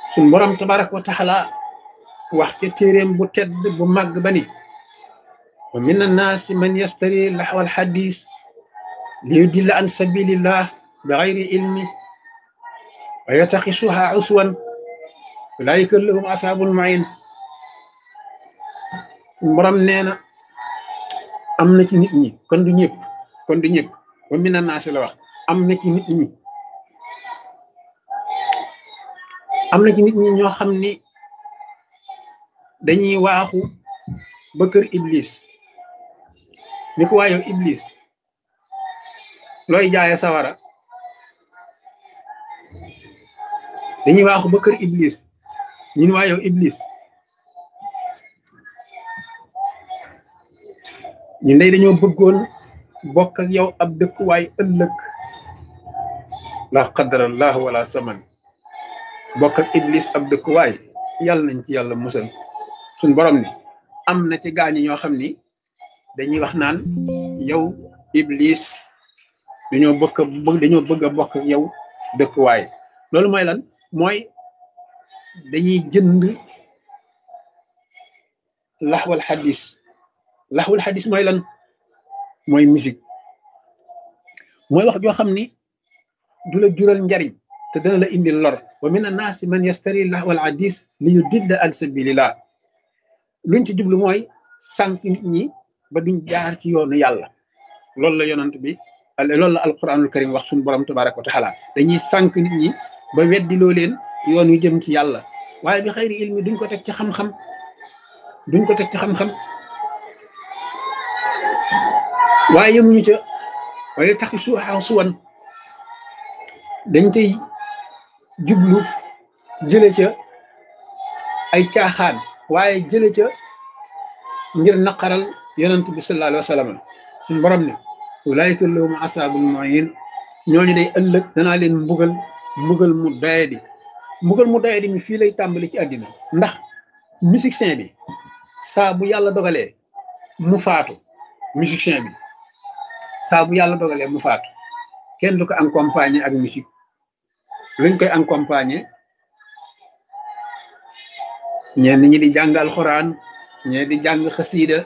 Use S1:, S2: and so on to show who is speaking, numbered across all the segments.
S1: suñ borom tabaraka wa taala wax ca téeréem bu tedd bu màgg ba ni wa min annaasi man yastari laxwal xadis li yudilla an sabilillah bi xayri ilmi wa yataxisuha uswan ulaayika lahum asaabul main suñ borom nee na am na ci nit ñi kon du ñëpp kon du ñëpp wa min annaasi la wax am na ci nit ñi am na ci nit ñi ñoo xam ni dañuy waaxu ba kër iblis ni ko waayow iblis looy jaaye sawara dañuy waaxu ba kër iblis ñun waayow iblis ñun day dañoo bëggoon bokk ak yow ab dëkkuwaay ëllëg la qadarallah wala saman bokk ak iblis ab dëkkuwaay yàlla nañ ci yàlla musal suñ borom ni am na ci gaañi ñoo xam ni dañuy wax naan yow iblis dañoo bëgg dañoo bëgg a bokk ak yow dëkkuwaay loolu mooy lan mooy dañuy jënd laxwal xadis laxwal xadis mooy lan mooy musique mooy wax joo xam ni du la jural njariñ te dana la indil lor wa min annaasi man yastari laxwal xadis li yudilla an sabilillah luñ ci jublu mooy sànq nit ñi ba duñ jaar ci yoonu yàlla loolu la yonant bi loolu la alquranul karim wax suñu borom tabaraka wa taala dañuy sànq nit ñi ba weddiloo leen yoon wi jëm ci yàlla waaye bi xayri ilmi duñ ko teg ci xam-xam duñ ko teg ci xam-xam waaye yemuñu ca waaye taxi suuxaaw suwan dañ cay jublu jële ca ay caaxaan waaye jële ca ngir naqaral yonent bi sallallahu alayhi wa sallam suñu borom ne ulaayika lahum asaabul muhin ñooñu day ëllëg danaa leen mbugal mbugal mu doyadi mbugal mu doyadi mi fii lay tàmbali ci àddina ndax musicien bi saa bu yàlla dogalee mu faatu musicien bi saa bu yàlla dogalee mu faatu kenn du ko accompagner ak musique luñ koy accompagner ñenn ñi di jàng alxuraan ñee di jàng xasiida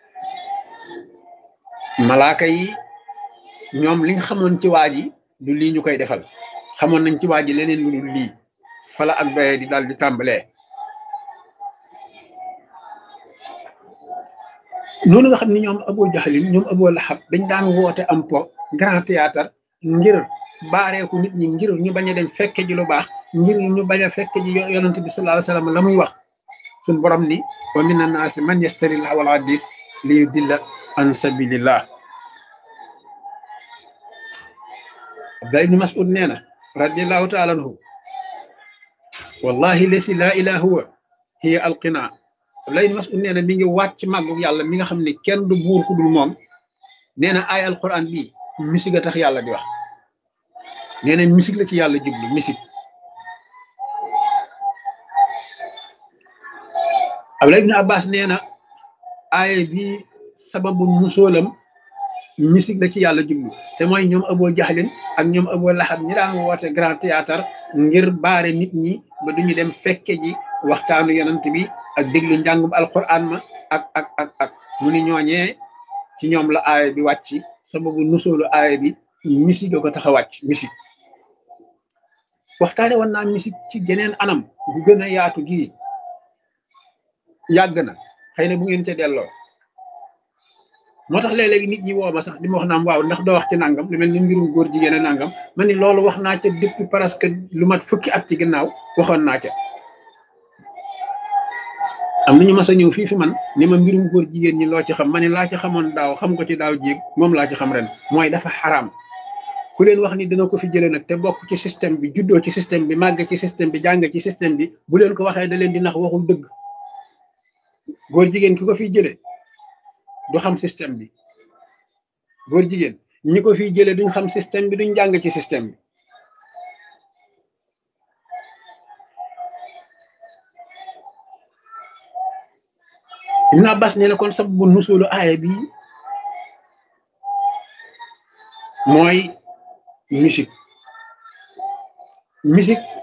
S1: malaaka yi ñoom li nga xamoon ci waa ji du lii ñu koy defal xamoon nañ ci waa ji leneen lu dul lii fala ak doye di daal di tàmbalee noonu nga xam ni ñoom Abu Jahlin ñoom Abu Lahab dañ daan woote am po grand théâtre ngir baareeku nit ñi ngir ñu bañ a dem fekke ji lu baax ngir ñu bañ a fekke ji yonent bi sallallahu alayhi wasallam la muy wax suñ borom ni wa min annaasi man yastari lahwal hadis li yudilla an sabilillah Abdullah ibn Mas'ud nee na radiallahu taala anhu wallahi lesi laa ilaha huwa hiya alqina Abdullah ibn Mas'ud nee na mi ngi waat ci màggu yàlla mi nga xam ne kenn du buur ku dul moom nee na ay alquran bii musique a tax yàlla di wax nee na musique la ci yàlla jublu musique Abdullah ibn Abbas nee na aaya bi sababu musóolam musique la ci yàlla jublu te mooy ñoom Abu Jahlin ak ñoom Abu Lahab ñi daan woote grand théâtre ngir baare nit ñi ba duñu dem fekke ji waxtaanu yonent bi ak déglu njàngum alquran ma ak ak ak ak mu ni ñooñee ci ñoom la aaya bi wàcc sababu nusóolu aaya bi musique ko tax a wàcc musique waxtaane woon naa musique ci geneen anam bu gën a yaatu gii yàgg na xëy na bu ngeen ca delloo moo tax léeg-léegi nit ñi woo ma sax di ma wax naam waaw ndax doo wax ci nangam lu mel ni mbirum góor jigéen a nangam ma ni loolu wax naa ca depuis presque lu mat fukki at ci ginnaaw waxoon naa ca am nañu mas a ñëw fii fi man ni ma mbirum góor jigéen ñi loo ci xam ma ni laa ci xamoon daaw xam ko ci daaw jéeg moom laa ci xam ren mooy dafa xaraam ku leen wax ni dina ko fi jëlee nag te bokk ci système bi juddoo ci système bi màgg ci système bi jàng ci système bi bu leen ko waxee da leen di nax waxul dëgg góor jigéen ki ko fiy jëlee du xam système bi góor jigéen ñi ko fiy jëlee duñ xam système bi duñ jàng ci système bi Ibn Abbas nee na kon sababu nusulu aaya bi mooy musique musique